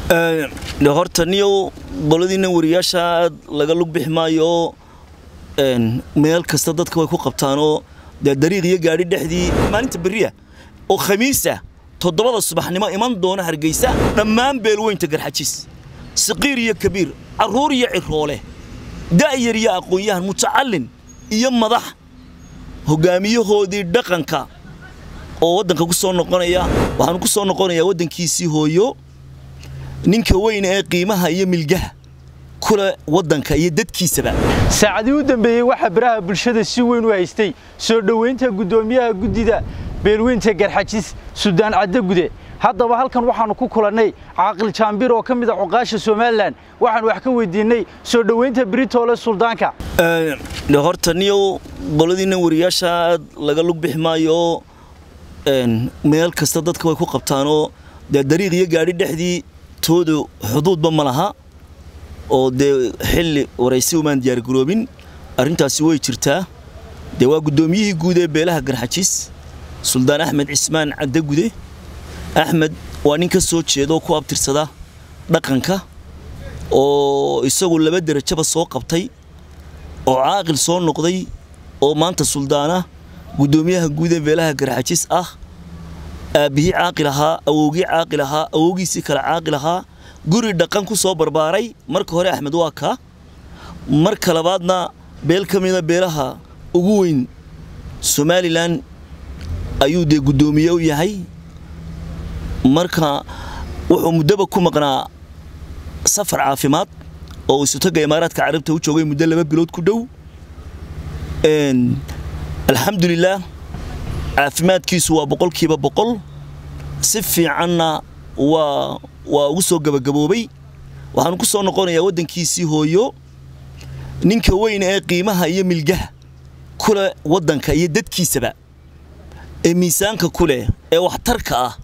horta niyow qoladiina wariyaasha aad laga lug bixi maayo meel kasta dadka way ku qabtaanoo dee dariiq iyo gaadhi dhexdii maalinta beriya oo khamiisa toddobada subaxnimo iman doona hargeysa dhammaan beelweynta garxajis saqiir iyo kabiir carruur iyo ciroole da'yar iyo aqoon-yahan mutacallin iyo madax hoggaamiyahoodii dhaqanka oo waddanka ku soo noqonaya waxaanu ku soo noqonayaa waddankiisii hooyo ninka weyne ee qiimaha iyo milgaha kule waddanka iyo dadkiisaba saacadii u dambeeyey waxaa baraha bulshada si weyn u haystay soo dhoweynta guddoomiyaha guddida beelweynta garxajis suldaan caddagude haddaba halkan waxaannu ku kulannay caaqil jaambir oo ka mid a cuqaasha somalilan waxaanu wax ka weydiinnay soo dhoweynta britoole suldaanka horta niyow qoladiina wariyaasha aad laga lug bixi maayo meel kasta dadka way ku qabtaanoo dee dariiq iyo gaadhi dhexdii toodu xuduudba ma laha oo dee xilli waraysi umaan diyaargaroobin arrintaasi way jirtaa dee waa guddoomiyihii guud ee beelaha garxajis suldaan axmed cismaan caddagude axmed waa nin ka soo jeeda oo ku abtirsada dhaqanka oo isagu laba derajaba soo qabtay oo caaqil soo noqday oo maanta suldaana guddoomiyaha guud ee beelaha garxajis ah aabbihii caaqil ahaa awowgii caaqil ahaa awowgiisii kale caaqil ahaa guri dhaqan ku soo barbaaray marka hore axmed waa kaa marka labaadna beel ka mida beelaha ugu weyn somalilan ayuu dee guddoomiye u yahay marka wuxuu muddoba ku maqnaa safar caafimaad oo isutaga imaaraadka carabta u joogay muddo laba bilood ku dhow alxamdulilaah caafimaadkiisu waa boqolkiiba boqol si fiicanna waa waa ugu soo gabagaboobay waxaanu ku soo noqonayaa waddankiisii hooyo ninka weyne ee qiimaha iyo milgaha kule waddanka iyo dadkiisaba ee miisaanka ku leh ee waxtarka ah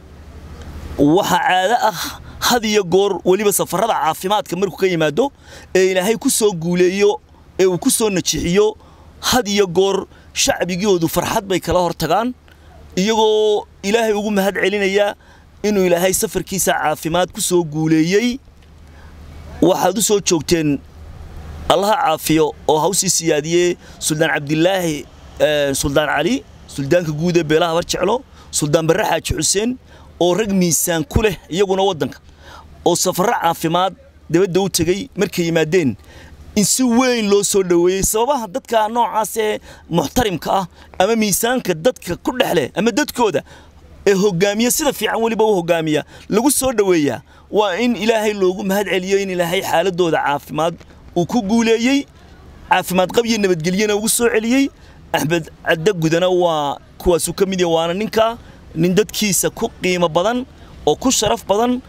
waxaa caado ah had iyo goor weliba safarrada caafimaadka markuu ka yimaado ee ilaahay ku soo guuleeyo ee uu ku soo najixiyo had iyo goor shacbigoodu farxad bay kala hor tagaan iyagoo ilaahay ugu mahad celinaya inuu ilaahay safarkiisa caafimaad ku soo guuleeyey waxaad u soo joogteen allaha caafiyo oo hawsii siyaadiyey suldaan cabdilaahi suldaan cali suldaanka guud ee beelaha barjeclo suldaan barre xaaji xuseen oo rag miisaan ku leh iyaguna waddanka oo safarro caafimaad dabadda u tegey markay yimaadeen in si weyn loo soo dhoweeyey sababaha dadka noocaas ee muxtarimka ah ama miisaanka dadka ku dhex leh ama dadkooda ee hoggaamiya sida fiican weliba u hoggaamiya lagu soo dhoweeyaa waa in ilaahay loogu mahad celiyo in ilaahay xaaladooda caafimaad uu ku guuleeyey caafimaad qab iyo nabadgelyana ugu soo celiyey axmed caddagudana waa kuwaasuu ka mid yahay waana ninka nin dadkiisa ku qiimo badan oo ku sharaf badan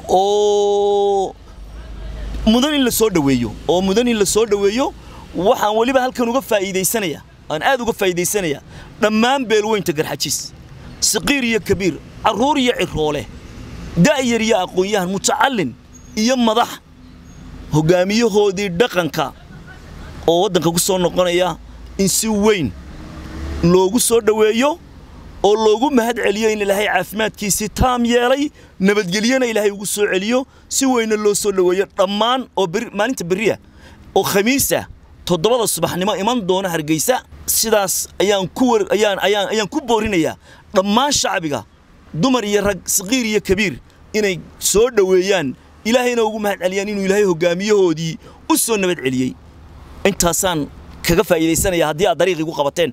oo mudan in la soo dhoweeyo oo mudan in la soo dhoweeyo waxaan weliba halkan uga faa'iidaysanaya aan aad uga faa'iidaysanaya dhammaan beelweynta garxajis saqiir iyo kabiir carruur iyo ciroole da'yar iyo aqoon-yahan mutacallin iyo madax hoggaamiyahoodii dhaqanka oo waddanka ku soo noqonaya in si weyn loogu soo dhoweeyo oo loogu mahad celiyo in ilaahay caafimaadkiisii taam yeelay nabadgelyana ilaahay ugu soo celiyo si weynna loo soo dhoweeyo dhammaan oo maalinta beriya oo khamiisa toddobada subaxnimo iman doona hargeysa sidaas ayaan ku ayaan ayaan ayaan ku boorinayaa dhammaan shacbiga dumar iyo rag saqiir iyo kabiir inay soo dhoweeyaan ilaahayna ugu mahad celiyaan inuu ilaahay hoggaamiyahoodii u soo nabad celiyey intaasaan kaga faa'iidaysanaya haddii aad dariiq igu qabateen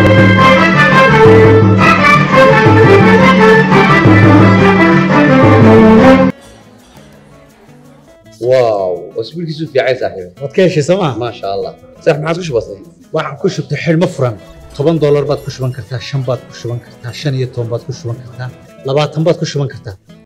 واو اسبوع كيسو في عايز صاحبي waad ka heshay sooma ما شاء الله صح ما عادش بسيط waxaan ku shubtay xidhmo furan toban doolar baad ku shuban kartaa shan baad ku shuban kartaa shan iyo toban baad ku shuban kartaa labaatan baad ku shuban kartaa